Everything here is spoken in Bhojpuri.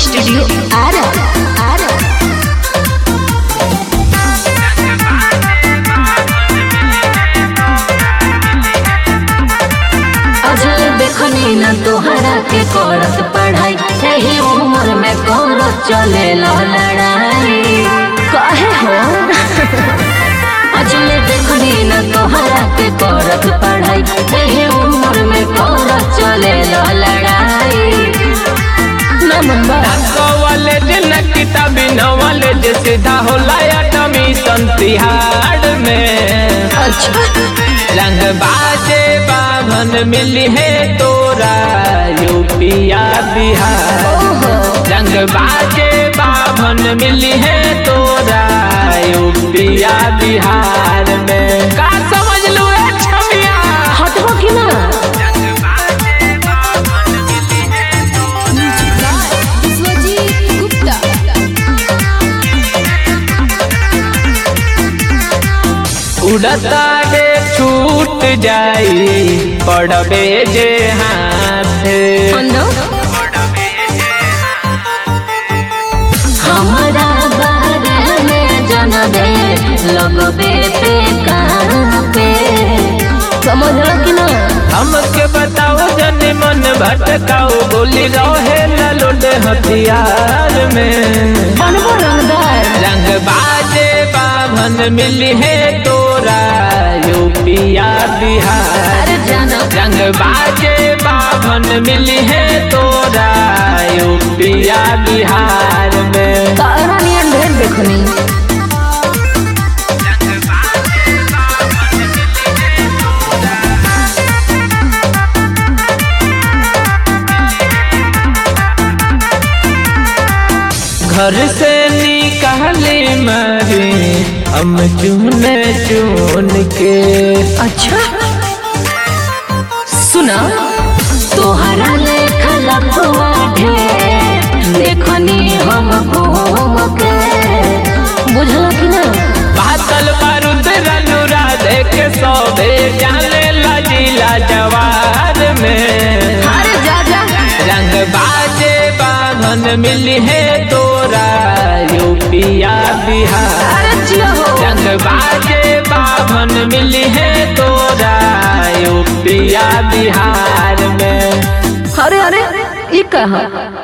स्टूडियो आरा आरा अजल देखनी न तोहरा के करत पढ़ाई यही उम्र में करत चले लड़ाई कहे हो अजल देखनी न तोहरा के करत पढ़ाई यही उम्र में करत चले लड़ाई नंबर कॉलेज न किताबी नॉलेज सीधा होला एडमिशन तिहाड़ में अच्छा रंग बाजे बाभन मिली है तोरा यूपिया बिहार ओहो रंग बाजे बाभन मिली है तोरा यूपिया बिहार में का समझ लो ए छमिया हटबो कि ना विश्वजीत गुप्ता उड़ता के छूट जाई पड़बे जे हाथ अनो हमारा बारे में जन दे लगबे पे कहाँ पे समझ लो कि ना हमके बताओ जन मन भटकाओ गोली रहे ललोड हथियार में बनबो रंगदार रंग बाजे बाभन मिली है तोरा यूपिया बिहार अरे जानो रंग बाजे बाभन मिली है तोरा यूपिया बिहार में तारा नियन ढेर देखनी घर से निकाली मारी हम चुन चुन के अच्छा सुना तोहरा लेखा लखवा ढेर देखनी हम घूम के बुझल कि ना बातल बारूद रनुरा देख सौदे जाने लजीला जवार में अरे जा जा रंग बाजे बाभन मिली है तोरा यूपिया बिहार अरे जिया हो रंग बाजे बाभन मिली है तोरा यूपिया बिहार में अरे अरे ई कहा